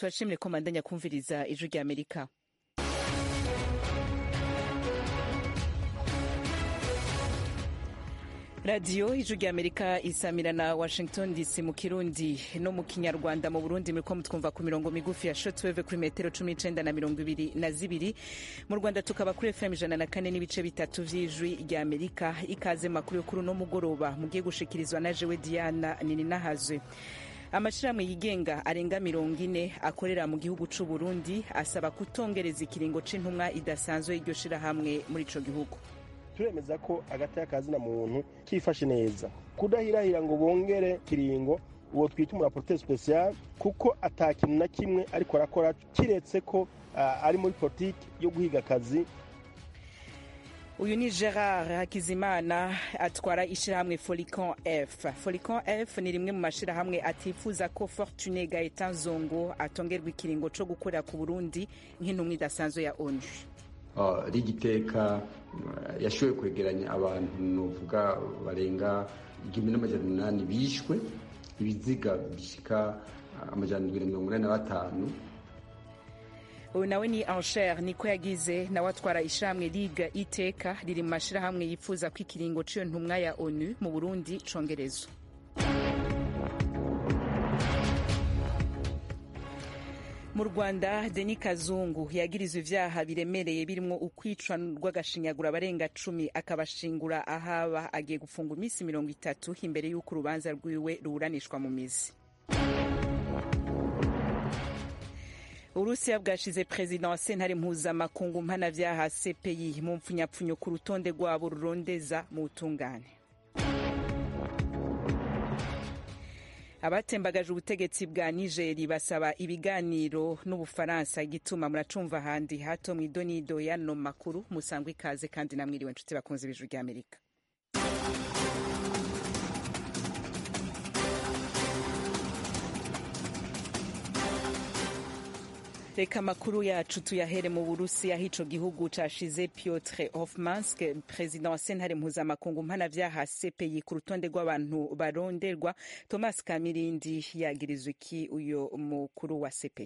turashimire ko mandanya kumviriza ijwi rya amerika radiyo ijwi rya amerika isamira na washington dc mu kirundi no mu kinyarwanda mu burundi muriko mutwumva ku mirongo migufi ya shotweve kuri metero cumi n'icenda na mirongo ibiri na zibiri mu rwanda tukaba kuri fm ijana na kane n'ibice bitatu vy'ijwi rya amerika ikaze makuru yo kuri uno mugoroba mugiye gushikirizwa na jewe diana nininahazwe amashirahamwe yigenga arenga mirongo ine akorera mu gihugu c'u burundi asaba kutongereza ikiringo c'intumwa idasanzwe y'iryo shirahamwe muri ico gihugu turemeza ko agati y'akazina muntu kifashe neza kudahirahira ngo bongere kiringo uwo twita umuraporoteri special kuko ata kintu na kimwe ariko arakora kiretse ko uh, ari muri politiki yo guhiga akazi uyu ni gerard hakizimana atwara ishyirahamwe folicon f folicon f ni rimwe mu mashyirahamwe atifuza ko fortune gaetan zongo atongerwa ikiringo co gukorera ku burundi nk'intumwa idasanzwe ya onu rigiteka yashoboye kwegeranya abantu nuvuga barenga igihumbi n'amajana umunani bishwe ibiziga bishika amajana indwi na mirongo inani na batanu uyu nawe ni ansher niko yagize nawe atwara ishyirahamwe liga iteka riri mu mashyirahamwe yifuza ko ikiringo c'iyo ntumwa ya onu mu burundi congerezwa mu rwanda deni kazungu yagirizwa ivyaha biremereye birimwo ukwicwa rw'agashinyagura abarenga cumi akabashingura ahaba agiye gufungwa iminsi mirongo itatu imbere y'uko urubanza rwiwe ruburanishwa mu mizi uburusiya bwashize perezida wa sentare mpuzamakungu mpanavyaha cpi mu mpfunyapfunyo ku rutonde rwabo rurondeza mu butungane abatembagaje ubutegetsi bwa nigeri basaba ibiganiro n'ubufaransa igituma muracumva ahandi hato mw'idonido y'ano makuru musangwa ikaze kandi namwiriwe nshuti bakunze ibijuru rya amerika reka amakuru yacu tuyahere mu burusiya aho ico gihugu cashize piotr hofmansk perezida wa sentare mpuzamakungu mpanavyaha cpi ku rutonde rw'abantu baronderwa thomas kamirindi yagirizwa iki uyo mukuru wa cpi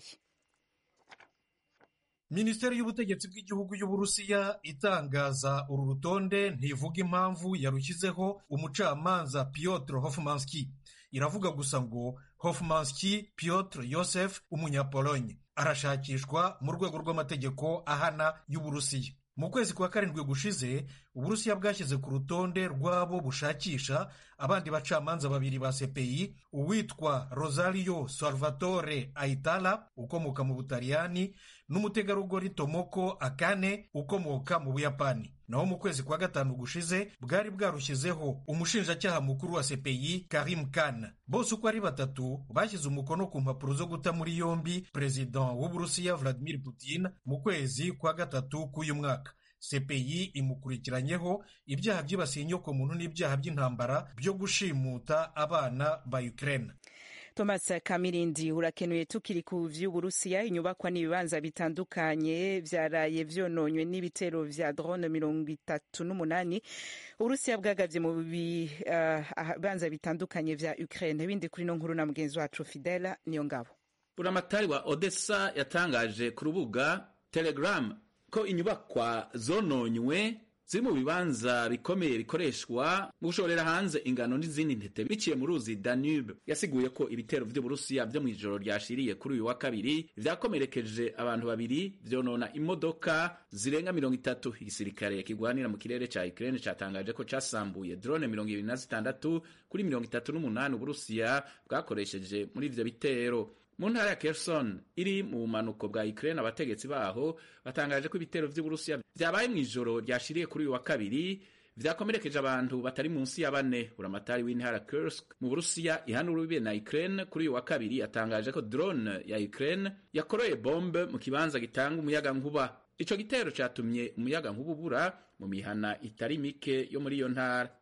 minisiteri y'ubutegetsi bw'igihugu y'uburusiya itangaza uru rutonde ntivuga impamvu yarushyizeho umucamanza piotr hofmanski iravuga gusa ngo hofmanski piotr yosef umunyapolonye arashakishwa mu rwego rw'amategeko ahana y'uburusiya mu kwezi kwa karindwi gushize uburusiya bwashyize ku rutonde rw'abo bushakisha abandi bacamanza babiri ba cpi uwitwa rosario salvatore aitala ukomoka mu butaliyani n'umutegarugori tomoko akane ukomoka mu buyapani naho mu kwezi kwa gatanu gushize bwari bwarushyizeho umushinjacyaha mukuru wa cpi karim khan bose uko ari batatu bashyize umukono ku mpapuro zo guta muri yombi perezida w'uburusiya vladimir putin mu kwezi kwa gatatu k'uyu mwaka cpi imukurikiranyeho ibyaha byibasiye inyokomuntu n'ibyaha by'intambara byo gushimuta abana ba ukraine thomas kamirindi urakenuye tukiri ku vy'uburusiya inyubakwa n'ibibanza bitandukanye vyaraye vyononywe n'ibitero vya drone mirongo itatu n'umunani uburusiya bwagavye mu bibanza uh, bitandukanye vya ukraine ibindi kuri no nkuru na mugenzi wacu fidela niyo ngabo buramatari wa odessa yatangaje ku rubuga telegram ko inyubakwa zononywe ziri mu bibanza bikomeye bikoreshwa mu gushorera hanze ingano n'izindi ntete biciye mu ruzi Danube yasiguye ko ibitero vy'Uburusiya vyo mw'ijoro ryashiriye kuri uyu wa kabiri vyakomerekeje abantu babiri vyonona imodoka zirenga mirongo itatu igisirikare kigwanira mu kirere ca Ukraine catangaje ko casambuye drone mirongo ibiri na zitandatu kuri mirongo itatu n'umunani Uburusiya bwakoresheje muri ivyo bitero mu ntara ya Kherson iri mu bumanuko bwa Ukraine abategetsi baho batangaje ko ibitero vy'Uburusiya vyabaye mw'ijoro ryashiriye kuri uyu wa kabiri vyakomerekeje abantu batari munsi ya bane buramatari w'intara Kursk mu Burusiya ihanura ubibe na Ukraine kuri uyu wa kabiri yatangaje ko drone ya Ukraine yakoroye bombe mu kibanza gitanga umuyaga nkuba ico gitero catumye umuyaga nkuba ubura mu mihana itari mike yo muri iyo ntara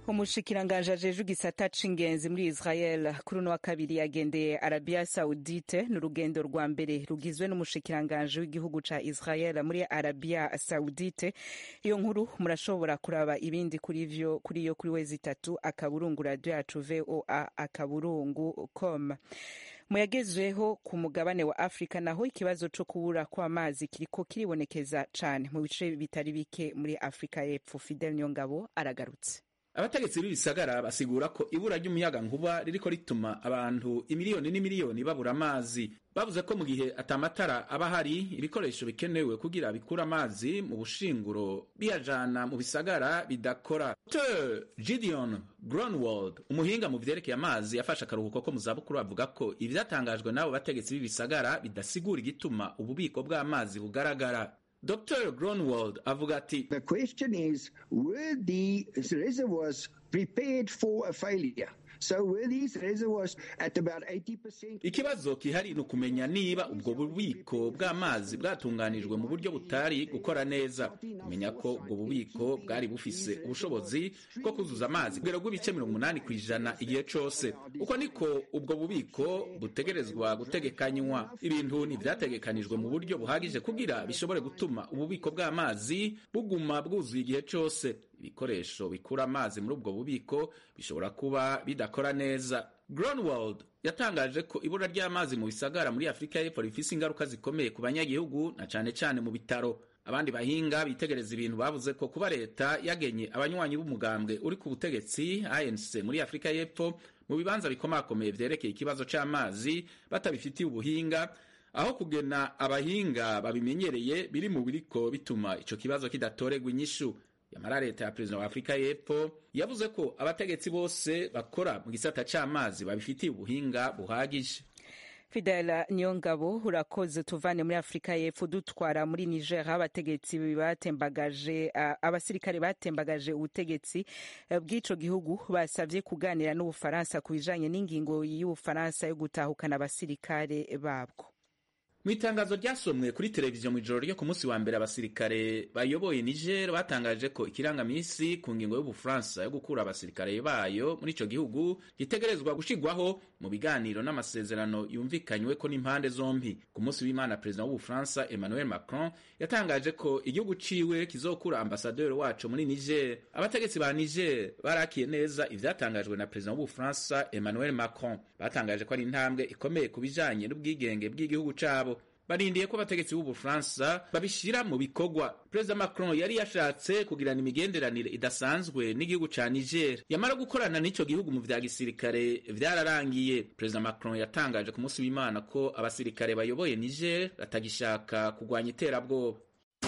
umushikiranganji ajejwe igisata c'ingenzi muri israel kuri uno wa kabiri yagendeye arabia saudite ni urugendo rwa mbere rugizwe n'umushikiranganji w'igihugu ca israel muri arabia saudite iyo nkuru murashobora kuraba ibindi kuri vyo kuri yo kuri wezi itatu akaburungu radio yacu voa akaburungu com muyagezweho ku mugabane wa afurika naho ikibazo co kubura kw'amazi kiriko kiribonekeza cane mu bice bitari bike muri afurika y'epfo fidel niyongabo aragarutse abategetsi b'ibisagara basigura ko ibura ry'umuyaga nkuba ririko rituma abantu imiliyoni n'imiliyoni babura amazi bavuze ko mu gihe atamatara aba hari ibikoresho bikenewe kugira bikura amazi mu bushinguro biyajana mu bisagara bidakora dr gideon gronwald umuhinga mu vyerekeye amazi yafashe akaruhuko ko mu zabukuru avuga ko ivyatangajwe n'abo bategetsi b'ibisagara bidasigura igituma ububiko bw'amazi bugaragara Dr. Gronwald avuga ati The question is, were the reservoirs prepared for a failure? So were these reservoirs at about 80%? ikibazo kihari ni ukumenya niba ubwo bubiko bw'amazi bwatunganijwe mu buryo butari gukora neza kumenya ko ubwo bubiko bwari bufise ubushobozi bwo kuzuza amazi kugera rw'ibice mirongo umunani ku ijana igihe cose uko niko ubwo bubiko butegerezwa gutegekanywa ibintu ntivyategekanijwe mu buryo buhagije kugira bishobore gutuma ububiko bw'amazi buguma bwuzuye igihe cose ibikoresho bikura amazi muri ubwo bubiko bishobora kuba bidakora neza Gronwald yatangaje ko ibura ry'amazi mu bisagara muri Afurika y'Epfo rifise ingaruka zikomeye ku banyagihugu na cane cane mu bitaro abandi bahinga bitegereza ibintu bavuze ko kuba leta yagenye abanywanyi b'umugambwe uri ku butegetsi ANC muri Afurika y'Epfo mu bibanza bikomakomeye vyerekeye ikibazo c'amazi batabifitiye ubuhinga aho kugena abahinga babimenyereye biri mu biriko bituma ico kibazo kidatorerwa inyishu yamara leta ya perezida wa afurika y'epfo yavuze ko abategetsi bose bakora mu gisata c'amazi babifitiye ubuhinga buhagije fidela niyongabo urakoze tuvane muri afurika y'epfo dutwara muri niger aho abategetsi batembagaje uh, abasirikare batembagaje ubutegetsi uh, bw'ico gihugu basavye kuganira n'ubufaransa ku bijanye n'ingingo y'ubufaransa yo gutahukana abasirikare babwo mu itangazo ryasomwe kuri televiziyo mu ijoro ryo ku munsi wa mbere abasirikare bayoboye niger batangaje ko ikirangamisi ku ngingo y'ubufaransa yo gukura abasirikare bayo muri ico gihugu gitegerezwa gushigwaho mu biganiro n'amasezerano yumvikanywe ko n'impande zombi ku munsi w'imana perezida w'ubufaransa emmanuel macron yatangaje ko igihugu ciwe kizokura ambasaderi waco muri niger abategetsi ba niger barakiye neza ivyatangajwe na perezida w'ubufaransa emmanuel macron batangaje ko ari intambwe ikomeye ku bijanye n'ubwigenge bw'igihugu cabo barindiye ko abategetsi b'ubufaransa babishira mu bikorwa perezida macron yari yashatse kugirana imigenderanire idasanzwe n'igihugu ca niger yamara gukorana n'ico gihugu mu vya gisirikare vyararangiye perezida macron yatangaje ku munsi w'imana ko abasirikare bayoboye niger batagishaka kugwanya iterabwoba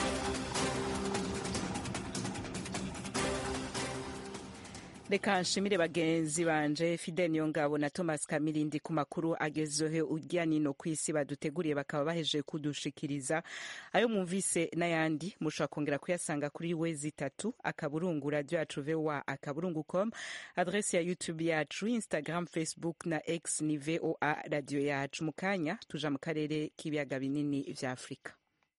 reka nshimire bagenzi banje fidel niyongabo na thomas kamirindi ku makuru agezweho urya nino ku isi baduteguriye bakaba bahejeje kudushikiriza ayo mwumvise n'ayandi mushobora kongera kuyasanga kuri wezi itatu akaburungu radio yacu voa akaburungu com adresi ya youtube yacu instagram facebook na x ni voa radio yacu mu kanya tuja mu karere k'ibiyaga binini vya afurika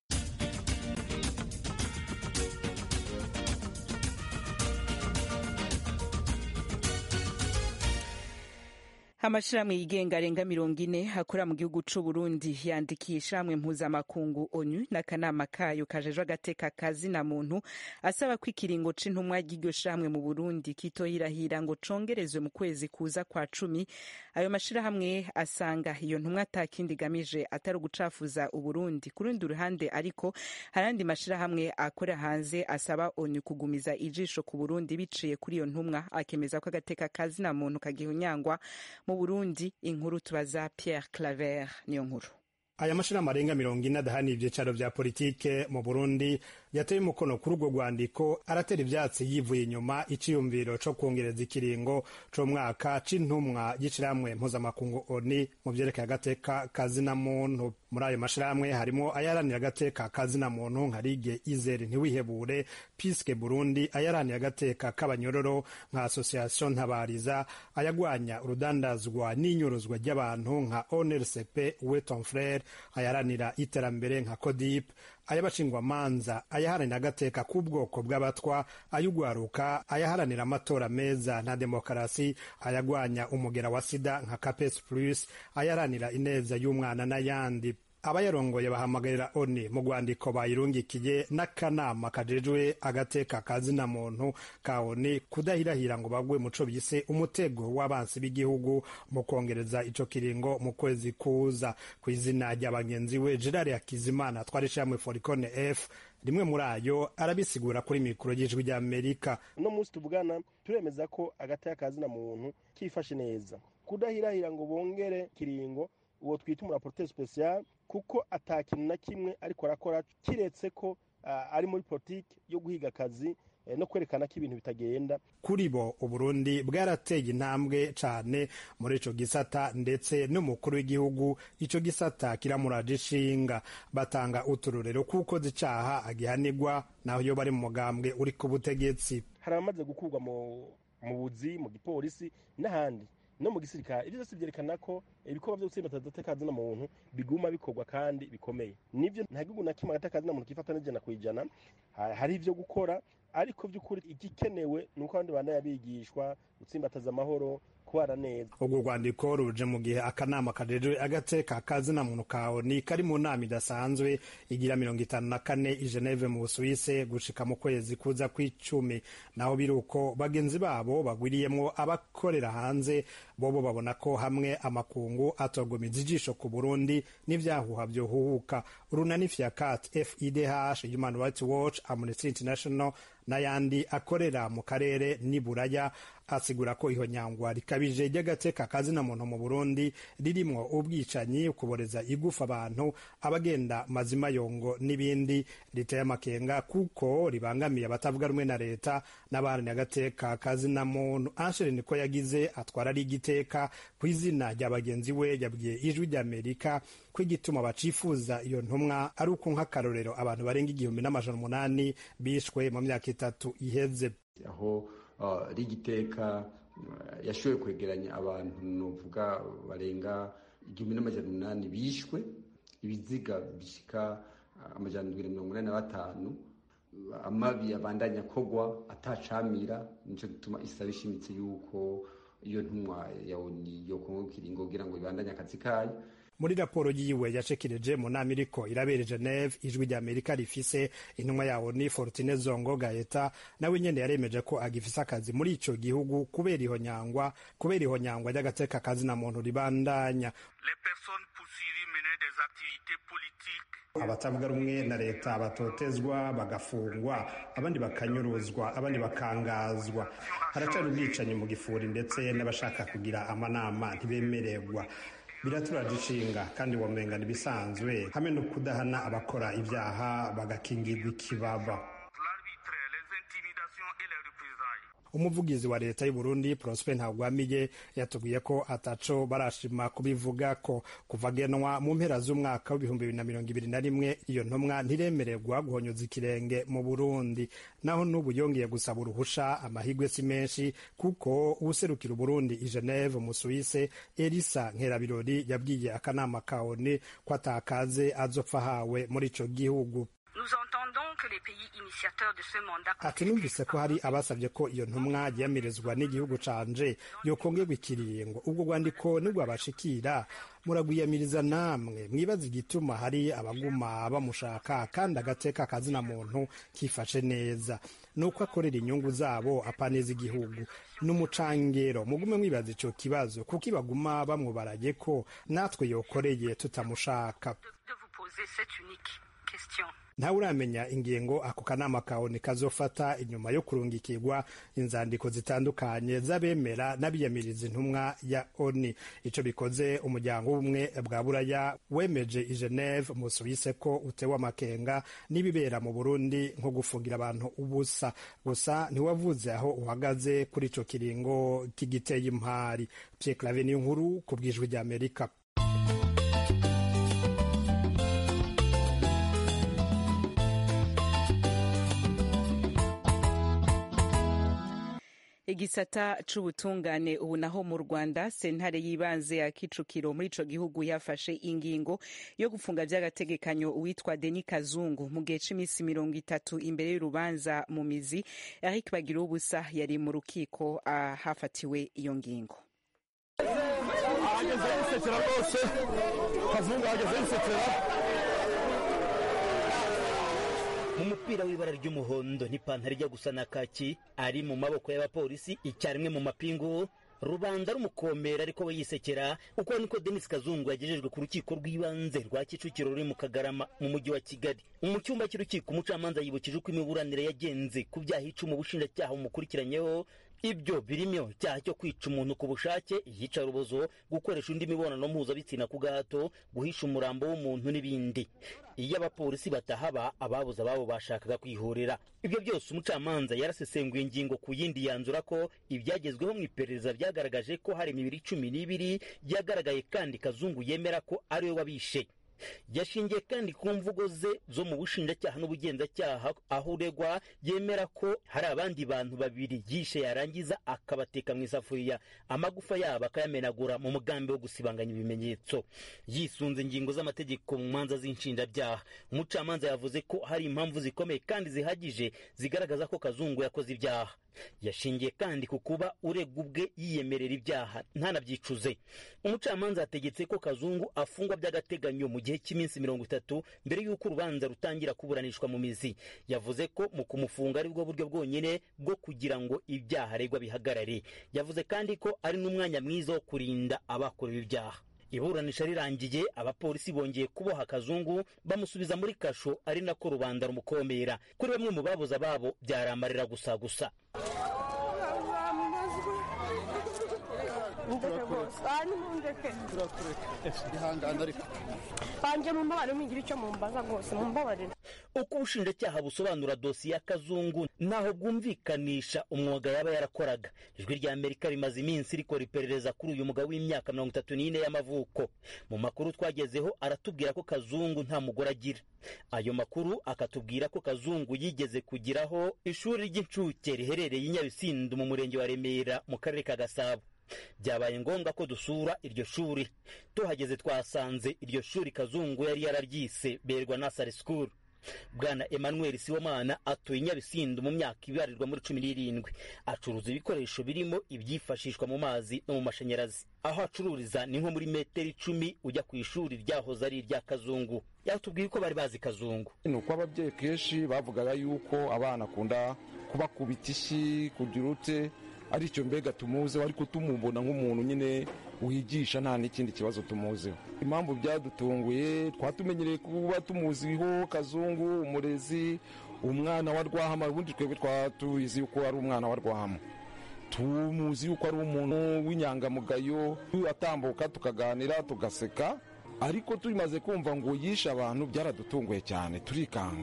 amashirahamwe yigenga arenga mirongo ine akora mu gihugu c'u Burundi yandikiye ishirahamwe mpuzamakungu onu n'akanama kayo kajejwe agateka kazina muntu asaba ko ikiringo c'intumwa ry'iryo shirahamwe mu Burundi kitoyirahira ngo congerezwe mu kwezi kuza kwa cumi ayo mashirahamwe asanga iyo ntumwa atakindi igamije atari ugucafuza Uburundi ku rundi ruhande ariko harandi mashirahamwe akora hanze asaba onu kugumiza ijisho ku Burundi biciye kuri iyo ntumwa akemeza ko agateka kazina muntu kagihunyangwa mu Burundi inkuru tubaza Pierre Claver niyo nkuru aya mashirahamwe arenga mirongo ine adahana ivyicaro vya politike mu Burundi yateye umukono kuri urwo rwandiko aratera ivyatsi yivuye inyuma iciyumviro co kwongereza ikiringo c'umwaka c'intumwa y'ishirahamwe mpuzamakungu oni mu vyerekeye agateka kazina muntu muri ayo mashirahamwe harimo ayaranira agateka kazina muntu nka Ligue Izere ntiwihebure Piske Burundi ayaranira agateka k'abanyororo nka Association Ntabariza ayagwanya urudandazwa n'inyuruzwa ry'abantu nka ONRCP Weton Frere ayaranira iterambere nka CODIP ay'abashingwamanza ayaharanira agateka k'ubwoko bw'abatwa ay'ugwaruka ayaharanira amatora meza na demokarasi ayagwanya umugera wa sida nka capes plus ayaharanira ineza y'umwana n'ayandi abayarongoye bahamagarira oni mu rwandiko bayirungikiye n'akanama kajejwe agateka kazina muntu ka oni kudahirahira ngo bagwe muco bise umutego w'abansi b'igihugu mu kongereza ico kiringo mu kwezi kuza ku izina rya bagenzi we gerard hakizimana twari shamwe foricone f rimwe muri ayo arabisigura kuri mikoro y'ijwi ry'amerika uno munsi tuvugana turemeza ko agateka kazina muntu kifashe neza kudahirahira ngo bongere kiringo uwo twita umuraporoteri special kuko ata kintu na kimwe ariko arakora kiretse ko uh, ari muri politiki yo guhiga akazi eh, no kwerekana ko ibintu bitagenda kuri bo uburundi bwarateye intambwe cane muri ico gisata ndetse n'umukuru w'igihugu ico gisata kiramuraje ishinga batanga uturorero kuko zicaha agihanirwa naho iyo bari mu mugambwe uri ku butegetsi hari abamaze gukurwa mu mu buzi mu gipolisi n'ahandi no mu gisirikare ibyo byose byerekana ko ibikorwa byo gutsinda agateka na muntu biguma bikorwa kandi bikomeye nibyo nta gihugu na kimwe agateka na muntu kifata n'ijana ku ijana hari ibyo gukora ariko by'ukuri igikenewe ni uko abandi bana yabigishwa gutsimbataza amahoro kubana neza urwo rwandiko ruje mu gihe akanama kajejwe agateka kazina muntu ka oni kari mu nama idasanzwe igira mirongo itanu na kane i geneve mu busuwise gushika mu kwezi kuza kw'icumi naho biri uko bagenzi babo bagwiriyemwo abakorera hanze bobo babona ko hamwe amakungu atogomiza ijisho ku burundi n'ivyahuha vyohuhuka urunani fyakat fidh human rights watch amnesty international n'ayandi akorera mu karere n'iburaya asigura ko iho nyangwa rikabije ry'agateka kazina muntu mu burundi ririmwo ubwicanyi kuboreza igufa abantu abagenda mazima yongo n'ibindi riteye amakenga kuko ribangamiye abatavuga rumwe na leta n'abaharanira agateka kazina muntu anshere niko yagize atwara ari igiteka ku izina rya bagenzi we yabwiye ijwi ry'amerika ko igituma bacifuza iyo ntumwa ari uko nk'akarorero abantu barenga igihumbi n'amajana umunani bishwe mu myaka itatu iheze aho rigiteka yashoboye kwegeranya abantu nuvuga barenga igihumbi n'amajana umunani bishwe ibiziga bishika amajana ndwi na mirongo inani na batanu amabi abandanya kogwa atacamira nico gituma isaba ishimitse yuko iyo ntumwa yokongo kiringo kugira ngo ibandanye akazi kayo muri raporo yiwe yashekireje mu nama iriko irabera geneve ijwi rya amerika rifise intumwa yawo ni fortune zongo gaeta nawe nyene yaremeje ko agifise akazi muri ico gihugu kubera ihonyangwa kubera ihonyangwa ry'agateka kazi na muntu ribandanya abatavuga rumwe na leta batotezwa bagafungwa abandi bakanyuruzwa abandi bakangazwa haracari ubwicanyi mu gifuri ndetse n'abashaka kugira amanama ntibemererwa biraturaje ishinga kandi wamengana ibisanzwe hamwe no kudahana abakora ibyaha bagakingirwa ikibaba umuvugizi wa leta y'u Burundi Prosper Ntagwamiye yatubwiye ko ataco barashima kubivuga ko kuva genwa mu mpera z'umwaka w'ibihumbi bibiri na mirongo ibiri na rimwe iyo ntumwa ntiremererwa guhonyoza ikirenge mu Burundi naho n'ubu yongeye gusaba uruhusha amahigwe si menshi kuko uwuserukira Burundi i Geneve mu Suisse Elisa Nkerabirori yabwiye akanama ka ONU ko atakaze azopfa ahawe muri ico gihugu ati numvise ko hari abasabye ko iyo ntumwa yiyamirizwa n'igihugu canje yokongerwa ikiringo ubwo rwandiko nirwabashikira muragwiyamiriza namwe mwibaza igituma hari abaguma bamushaka kandi agateka kazina muntu kifashe neza nuko akorera inyungu zabo apaneza igihugu n'umucangero mugume mwibaza ico kibazo kuko ibaguma bamwubaraye ko natwe yokoreye tutamushaka ntawe uramenya ingingo ako kanama kawe kazofata inyuma yo kurungikirwa inzandiko zitandukanye z'abemera n'abiyamiriza intumwa ya oni ico bikoze umuryango w'ubumwe bwa buraya wemeje i geneve mu suwise ko utewe amakenga n'ibibera mu burundi nko gufungira abantu ubusa gusa ntiwavuze aho uhagaze kuri ico kiringo k'igiteye impari pierre clave niyo nkuru ku bwijwi ry'amerika igisata c'ubutungane ubu naho mu rwanda sentare y'ibanze ya kicukiro muri ico gihugu yafashe ingingo yo gufunga vy'agategekanyo uwitwa deni kazungu mu gihe c'imisi mirongo itatu imbere y'urubanza mu mizi eric bagira ubusa yari mu rukiko ahafatiwe iyo ngingo ahageze yisekera rwose kazungu ahageze yisekera mu mupira w'ibara ry'umuhondo n'ipantaro ijya gusa na kaki ari mu maboko y'abapolisi icyarimwe mu mapingu rubanda rumukomera ariko we yisekera uko niko denis kazungu yagejejwe ku rukiko rw'ibanze rwa kicukiro ruri mu kagarama mu mujyi wa kigali mu cyumba cy'urukiko umucamanza yibukije uko imiburanire yagenze ku byaha icumi ubushinjacyaha bumukurikiranyeho ibyo birimo icyaha cyo kwica umuntu ku bushake iyicarubozo gukoresha undi mibonano mpuzabitsina ku gahato guhisha umurambo w'umuntu n'ibindi iyo abapolisi batahaba ababuze ababo bashakaga kwihorera ibyo byose umucamanza yarasesenguye ingingo ku yindi yanzura ko ibyagezweho mu iperereza byagaragaje ko hari imibiri cumi n'ibiri byagaragaye kandi kazungu yemera ko ari we wabishe yashingiye kandi ku mvugo ze zo mu bushinjacyaha n'ubugenzacyaha aho uregwa yemera ko hari abandi bantu babiri yishe yarangiza akabateka mu isafuriya amagufa yabo akayamenagura mu mugambi wo gusibanganya ibimenyetso yisunze ingingo z'amategeko mu manza z'inshinjabyaha umucamanza yavuze ko hari impamvu zikomeye kandi zihagije zigaragaza ko kazungu yakoze ibyaha yashingiye kandi ku kuba uregwa ubwe yiyemerera ibyaha ntanabyicuze umucamanza yategetse ko kazungu afungwa by'agateganyo mu gihe cy'iminsi mirongo itatu mbere y'uko urubanza rutangira kuburanishwa mu mizi yavuze ko mu kumufunga ari bwo buryo bwonyine bwo kugira ngo ibyaha aregwa bihagarare yavuze kandi ko ari n'umwanya mwiza wo kurinda abakorewe ibyaha iburanisha rirangiye abapolisi bongeye kuboha kazungu bamusubiza muri kasho ari nako rubanda rumukomera kuri bamwe mu babuze ababo byaramarira gusa gusa ndeke rwose aha ni mundeke ihangane ariko banjye mumbabarire mwigira icyo mumbaza rwose mumbabarire uko ubushinjacyaha busobanura dosiye ya kazungu ntaho bwumvikanisha umwuga yaba yarakoraga ijwi rya amerika rimaze iminsi rikora iperereza kuri uyu mugabo w'imyaka mirongo itatu n'ine y'amavuko mu makuru twagezeho aratubwira ko kazungu nta mugore agira ayo makuru akatubwira ko kazungu yigeze kugiraho ishuri ry'incuke riherereye i nyabisindu mu murenge wa remera mu karere ka gasabo byabaye ngombwa ko dusura iryo shuri tuhageze twasanze iryo shuri kazungu yari yararyise berwa nasari sikuru bwana emmanuel siwomana atuye i nyabisindu mu myaka ibarirwa muri cumi n'irindwi acuruza ibikoresho birimo ibyifashishwa mu mazi no mu mashanyarazi aho acururiza ni nko muri metero icumi ujya ku ishuri ryahoze ari irya kazungu yatubwiye ko bari bazi kazungu ni uko ababyeyi kenshi bavugaga yuko abana akunda kubakubita ishyi kugira ute aricyo mbega tumuzeho ariko tumubona nk'umuntu nyine wigisha nta n'ikindi kibazo tumuzeho impamvu byadutunguye twatumenyereye kuba tumuziho kazungu umurezi umwana wa rwahama ubundi twebwe twatuzi yuko ari umwana wa rwahama tumuzi yuko ari umuntu w'inyangamugayo atambuka tukaganira tugaseka ariko tumaze kumva ngo yishe abantu byaradutunguye cyane turikanga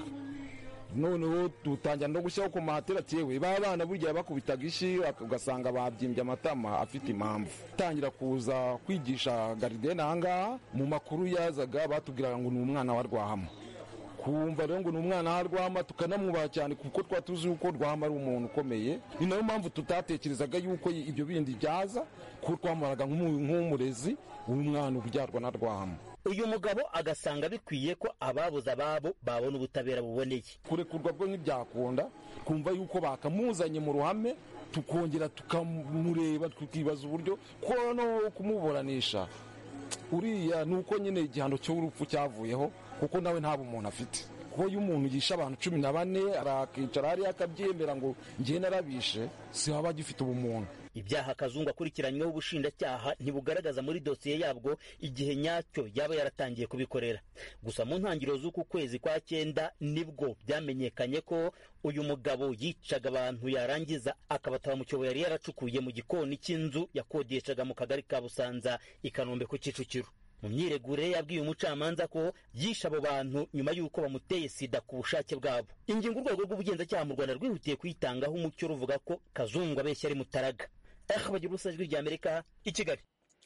noneho dutangira no gushyiraho ku mahatera yewe ba bana burya bakubitaga ishi ugasanga babyimbye amatama afite impamvu tangira kuza kwigisha garidene ahangaha mu makuru yazaga batubwiraga ngo ni umwana wa rwahama kumva rero ngo ni umwana wa rwahama tukanamwubaha cyane kuko twari tuzi yuko rwahama ari umuntu ukomeye ni nayo mpamvu tutatekerezaga yuko ibyo bindi byaza kuko twamaraga nk'umurezi w'umwana ubyarwa na rwahama uyu mugabo agasanga bikwiye ko ababuze ababo babona ubutabera buboneye kurekurwa bwo ntibyakunda kumva yuko bakamuzanye mu ruhame tukongera tukamureba tukibaza uburyo ko no kumuburanisha uriya ni uko nyine igihano cy'urupfu cyavuyeho kuko nawe nta bumuntu afite kuko iyo umuntu yishe abantu cumi na bane arakicara hariya akabyemera ngo njye narabishe si waba agifite ubumuntu ibyaha kazungu akurikiranyweho ubushinjacyaha ntibugaragaza muri dosiye yabwo igihe nyacyo yaba yaratangiye kubikorera gusa mu ntangiriro z'uku kwezi kwa cyenda nibwo byamenyekanye ko uyu mugabo yicaga abantu yarangiza akabataba mu cyobo yari yaracukuye mu gikoni cy'inzu yakodeshaga mu kagari ka busanza i kanombe ku kicukiro mu myiregure yabwiye umucamanza ko yishe abo bantu nyuma y'uko bamuteye sida ku bushake bwabo ingingo urwego rw'ubugenzacyaha mu rwanda rwihutiye kuyitangaho umucyo ruvuga ko kazungu abeshya ari mutaraga aha bagira ubusa ijwi rya amerika i kigali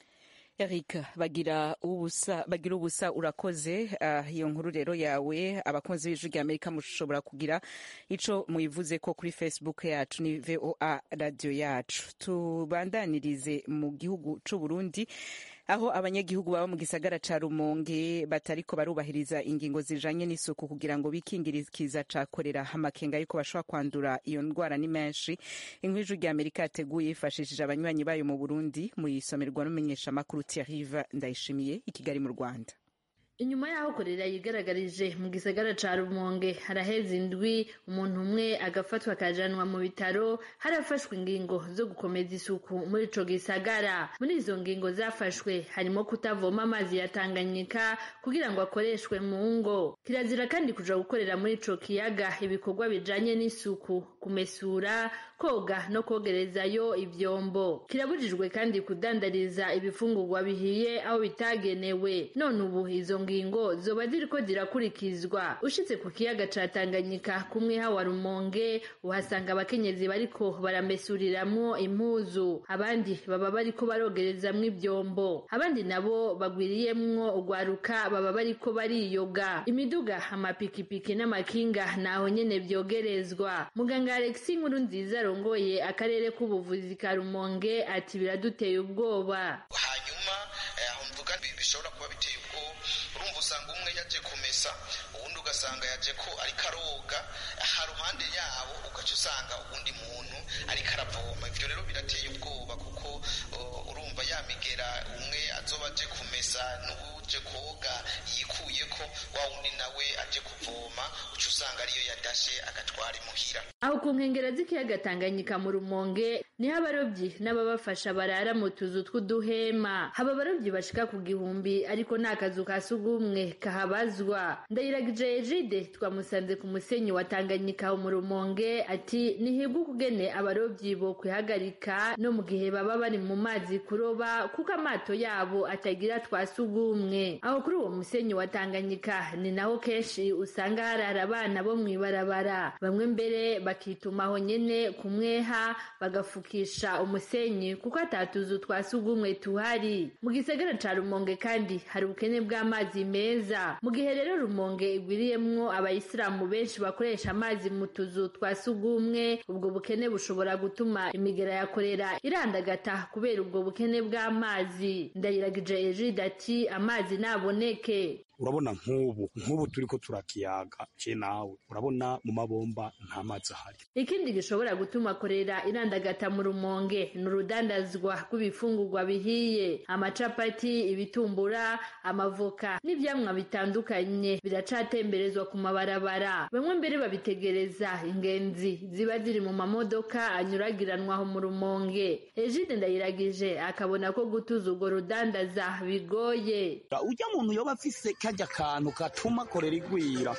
Eric bagira ubusa bagira ubusa urakoze uh, iyo nkuru rero yawe abakunzi b'ijwi rya Amerika mushobora kugira ico muyivuze ko kuri Facebook yacu ni VOA radio yacu tubandanirize mu gihugu c'u Burundi aho abanyagihugu baba mu gisagara ca Rumonge batariko barubahiriza ingingo zijanye n'isuku kugira ngo bikingirikiza ca korera amakenga yuko bashobora kwandura iyo ndwara ni menshi inkuru rya Amerika yateguye yifashishije abanywanyi bayo mu Burundi muyisomerwa n'umumenyesha makuru Thierry Ndayishimiye i Kigali mu Rwanda inyuma y'aho korera yigaragarije mu gisagara ca rumonge haraheze indwi umuntu umwe agafatwa akajanwa mu bitaro harafashwe ingingo zo gukomeza isuku muri ico gisagara muri izo ngingo zafashwe harimo kutavoma amazi ya tanganyika kugira ngo akoreshwe mu ngo kirazira kandi kuja gukorera muri ico kiyaga ibikorwa bijanye n'isuku kumesura koga no kogerezayo ivyombo kirabujijwe kandi kudandariza ibifungurwa bihiye aho bitagenewe none ubu izo ngingo zoba ziriko zirakurikizwa ushitse ku kiyaga ca Tanganyika kumwe hawa Rumonge uhasanga abakenyezi bariko baramesuriramwo impuzu abandi baba bariko barogerezamwo ivyombo abandi nabo bagwiriyemwo ugwaruka baba bariko bariyoga imiduga amapikipiki n'amakinga naho nyene vyogerezwa muganga Alexis Nkuru nziza arongoye akarere k'ubuvuzi ka Rumonge ati biraduteye ubwoba hanyuma aho mvuga bishobora kuba biteye ubwoba urumva usanga umwe yaje kumesa uwundi ugasanga yaje ko ariko aroga ha ruhande yabo ugaca usanga uwundi muntu ariko aravoma ivyo rero birateye ubwoba kuko urumva yamigera umwe azoba aje kumesa n'uje koga yikuye ko wa wundi nawe aje kuvoma uca usanga ariyo yadashe agatwara imuhira aho ku nkengera z'ikiyaga Tanganyika mu Rumonge niho abarobyi n'ababafasha barara mu tuzu tw'uduhema haba abarobyi bashika ku gihumbi ariko nta kazu ka sugumwe kahabazwa ndayiragije Ejide twamusanze ku musenyi wa Tanganyika mu Rumonge ati nihibwe ukugene abarobyi bo kwihagarika no mu gihe baba bari mu mazi kuroba kuko amato yabo atagira twa sugumwe aho kuri uwo musenyi wa Tanganyika ni naho kenshi usanga harara abana bo mw'ibarabara bamwe mbere bakitumaho nyene kumweha bagafukisha umusenyi kuko atatuzu twa sugumwe tuhari mu gisagara ca Rumonge kandi hari ubukene bw'amazi meza mu gihe rero Rumonge igwiriyemwo abayisilamu benshi bakoresha amazi mu tuzu twa sugumwe ubwo bukene bushobora gutuma imigera ya korera irandagata kubera ubwo bukene bw'amazi ndayiragije Ejide ati amazi naboneke urabona nk'ubu nk'ubu turi ko turakiyaga je nawe urabona mu mabomba nta mazi ahari ikindi gishobora gutuma korera irandagata mu rumonge ni urudandazwa rw'ibifungurwa bihiye amacapati ibitumbura amavoka n'ivyamwa bitandukanye biracatemberezwa ku mabarabara bamwe mbere babitegereza ingenzi ziba ziri mu mamodoka anyuragiranwaho mu rumonge ejide ndayiragije akabona ko gutuza urwo rudandaza bigoye ujya muntu yoba afise kajya kantu gatuma korera igwira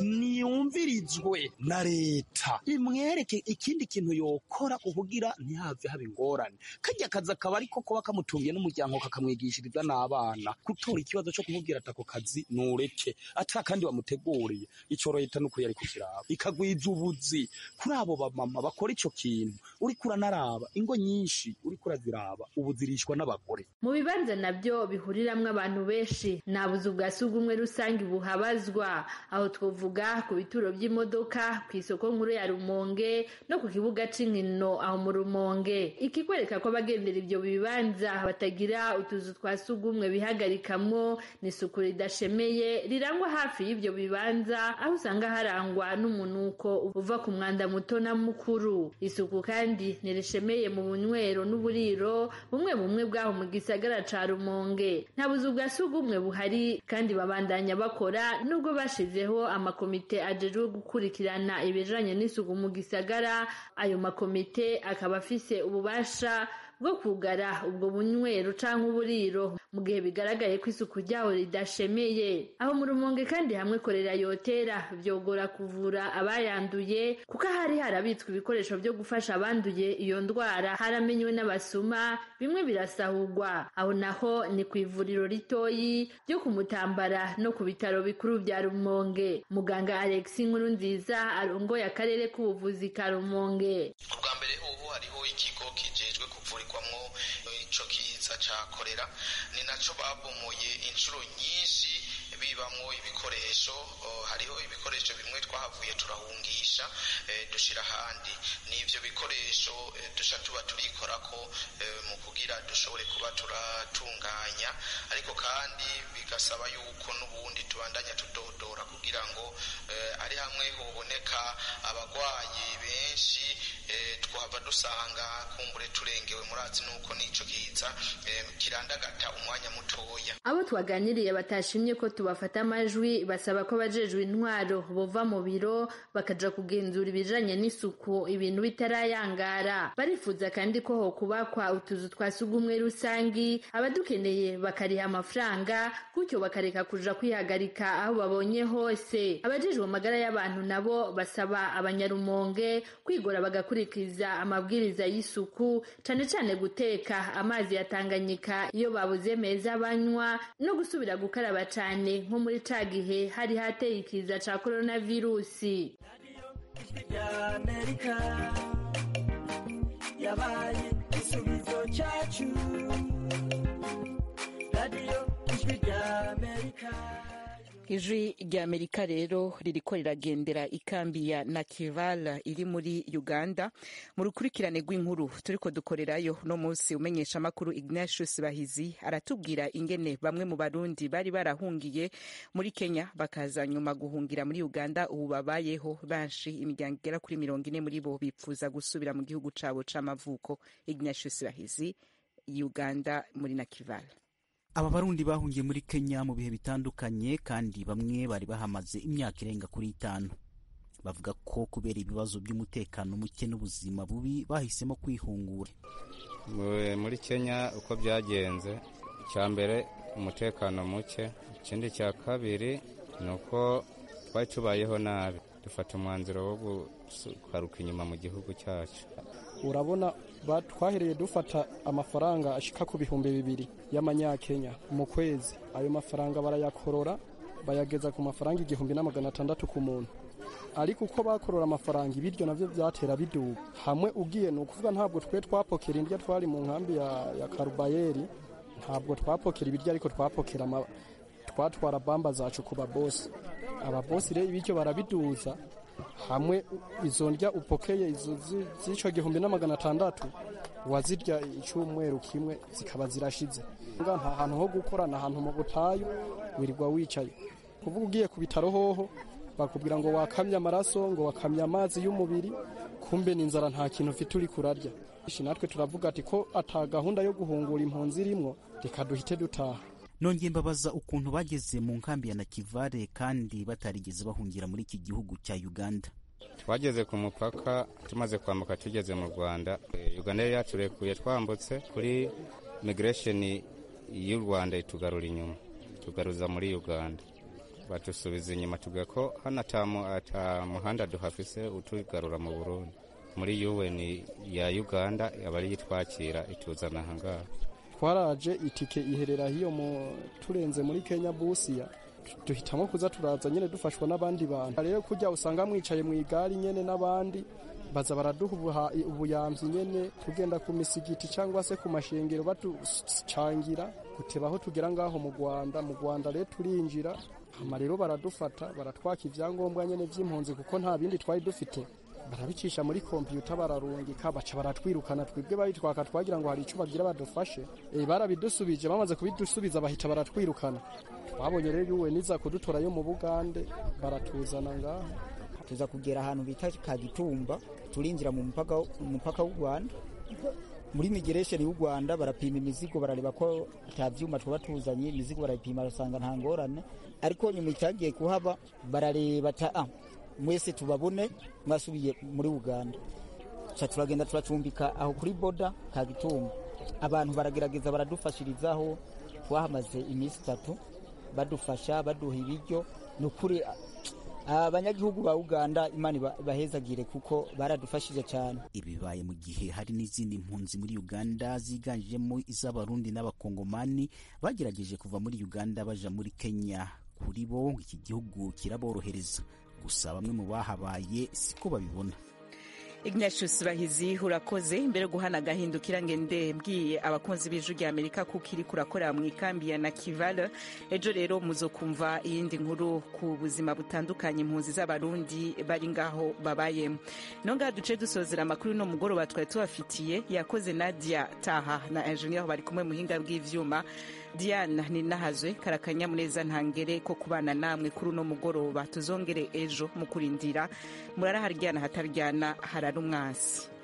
niyumvirizwe na leta imwereke ikindi kintu yokora kugira ntihave haba ingorane kajya kazi akaba ariko kuba kamutungiye n'umuryango kakamwigishiriza n'abana gutora ikibazo cyo kumubwira ati ako kazi nureke ata kandi bamuteguriye ico leta nuko yari kukiraba ikagwiza ubuzi kuri abo bamama bakora ico kintu uriko uranaraba ingo nyinshi uriko uraziraba ubu zirishwa n'abagore mu bibanza nabyo bihuriramwo abantu benshi nta buzu bwa sugumwe rusange buhabazwa aho twovuga ku bituro by'imodoka ku isoko nkuru ya rumonge no ku kibuga c'inkino aho mu rumonge ikikwereka ko abagendera ibyo bibanza batagira utuzu twa sugumwe bihagarikamwo n'isuku ridashemeye rirangwa hafi y'ibyo bibanza aho usanga harangwa n'umunuko uva ku mwanda muto na mukuru isuku kandi ntirishemeye mu bunywero n'uburiro bumwe bumwe bwaho mu gisagara ca rumonge nta buzu bwa sugumwe buhari kandi babandanya bakora nubwo bashizeho amakomite ajejwe gukurikirana ibijanye n'isuku mu gisagara ayo makomite akaba afise ububasha bwo kugara ubwo bunywero canke uburiro mu gihe bigaragaye ko isuku ryaho ridashemeye aho mu rumonge kandi hamwe korera yotera vyogora kuvura abayanduye kuko hari harabitswe ibikoresho vyo gufasha abanduye iyo ndwara haramenywe n'abasuma bimwe birasahurwa aho naho ni ku ivuriro ritoyi ryo kumutambara no ku bitaro bikuru vya rumonge muganga alex nkuru nziza arongoye akarere k'ubuvuzi ka rumonge ubwa mbere ubu hariho ikigo kijejwe kuvurirwamwo ico kiza ca korera ni naco babomoye inshuro nyinshi bibamwo ibikoresho hariho ibikoresho bimwe twahavuye turahungisha dushira ahandi n'ivyo bikoresho dusha tuba turikorako mu kugira dushobore kuba turatunganya ariko kandi bigasaba yuko n'ubundi tubandanya tudodora kugira ngo ari hamwe hoboneka abagwayi benshi twahava dusanga kumbure turengewe murazi nuko n'ico kiza kirandagata umwanya mutoya abo twaganiriye batashimye ko tubafata amajwi basaba ko abajejwe intwaro bova mu biro bakaja kugenzura ibijanye n'isuku ibintu bitarayangara barifuza kandi ko hokubakwa utuzu twa sugumwe rusangi abadukeneye bakariha amafaranga gutyo bakareka kuja kwihagarika aho babonye hose abajejwe amagara y'abantu nabo basaba abanyarumonge kwigora bagakurikiza amabwiriza y'isuku cane cane guteka amazi ya Tanganyika iyo babuze meza banywa no gusubira gukaraba cane nko muri ca gihe hari hateye ikiza ca coronavirusi y'amerika yabaye igisubizo cyacu radiyo ijwi ry'amerika ijwi rya amerika rero ririko riragendera ikambi ya nakival iri muri uganda mu rukurikirane rw'inkuru turiko dukorerayo no munsi umenyesha amakuru ignatius bahizi aratubwira ingene bamwe mu barundi bari barahungiye muri kenya bakaza nyuma guhungira muri uganda ubu babayeho benshi imiryango igera kuri mirongo ine muri bo bipfuza gusubira mu gihugu cabo c'amavuko ignatius bahizi uganda muri nakival aba barundi bahungiye muri kenya mu bihe bitandukanye kandi bamwe bari bahamaze imyaka irenga kuri itanu bavuga ko kubera ibibazo by'umutekano muke n'ubuzima bubi bahisemo kwihungura muri kenya uko byagenze icya mbere umutekano muke ikindi cya kabiri ni uko twari tubayeho nabi dufata umwanzuro wo gukaruka inyuma mu gihugu cyacu urabona twahereye dufata amafaranga ashika ku bihumbi bibiri y'amanyakenya mu kwezi ayo mafaranga barayakorora bayageza ku mafaranga igihumbi na magana atandatu ku muntu ariko uko bakorora amafaranga ibiryo navyo vyatera biduga hamwe ugiye ni ukuvuga ntabwo twe twapokera indya twari mu nkambi ya, ya karubayeri ntabwo twapokera ibiryo ariko twapokera twatwara bamba zacu ku babosi ababosi rero ibiryo barabiduza hamwe izo ndya upokeye izo z'ico gihumbi na magana atandatu wazirya icyumweru kimwe zikaba zirashize nta hantu ho gukora na hantu mu butayu wirirwa wicaye kuvuga ugiye ku bitaro hoho bakubwira ngo wakamye amaraso ngo wakamye amazi y'umubiri kumbe ni inzara nta kintu ufite uri kurarya natwe turavuga ati ko ata gahunda yo guhungura impunzi irimwo reka duhite dutaha nongeye mbabaza ukuntu bageze mu nkambi ya nakivale kandi batarigeze bahungira muri iki gihugu cya uganda twageze ku mupaka tumaze kwambuka tugeze mu rwanda uganda yari yaturekuye twambutse kuri migiresheni y'u rwanda itugarura inyuma tugaruza muri uganda batusubiza inyuma tuvuga ko hano ata muhanda duhafise utugarura mu burundi muri un ya uganda aba ariyo itwakira ituzana ahangaha twaraje itike iherera hiyo mu turenze muri Kenya busiya duhitamo kuza turaza nyene dufashwa n'abandi bantu rero kujya usanga mwicaye mu igari nyene n'abandi baza baraduha ubuyamvyi nyene tugenda ku misigiti cyangwa se ku mashengero batucangira gutebaho tugera ngaho mu Rwanda mu Rwanda rero turinjira hama rero baradufata baratwaka ivyangombwa nyene vy'impunzi kuko nta bindi twari dufite barabicisha muri kompiyuta bararungika baca baratwirukana twebwe bayitwaka twagira ngo hari icyo bagira badufashe e, barabidusubije bamaze kubidusubiza bahita baratwirukana twabonye rero yuwe niza kudutorayo mu bugande baratuzana ngaha tuza kugera ahantu bita kagitumba turinjira mu mupaka umupaka w'u Rwanda muri migiresheni y'u Rwanda barapima imizigo barareba ko ata vyuma twaba tuzanye imizigo barayipima basanga nta ngorane ariko nyuma itagiye kuhaba barareba ta ah, mwese tubabone mwasubiye muri uganda ca turagenda turacumbika aho kuri boda kagitumba abantu baragerageza baradufashirizaho twahamaze iminsi itatu badufasha baduha ibiryo ni ukuri abanyagihugu ba uganda imana bahezagire kuko baradufashije cyane ibi bibaye mu gihe hari n'izindi mpunzi muri uganda ziganjemo iz'abarundi n'abakongomani bagerageje kuva muri uganda baja muri kenya kuri bo iki gihugu kiraborohereza gusa bamwe mu bahabaye siko babibona ignatius bahizi urakoze mbere yo guhana agahindukira ngende mbwiye abakunzi b'ijwi rya amerika kuko iri kurakorera mu ikambi ya nakivale ejo rero muzokumva iyindi nkuru ku buzima butandukanye impunzi z'abarundi bari ngaho babayemo no ngaha duce dusozera amakuru no mugoroba twari tubafitiye yakoze nadia taha na ingenieur bari kumwe muhinga bw'ivyuma diana ninahazwe karakanyamuneza ntangere ko kubana namwe kuri uno mugoroba tuzongere ejo mu kurindira murara haryana hataryana harara umwasi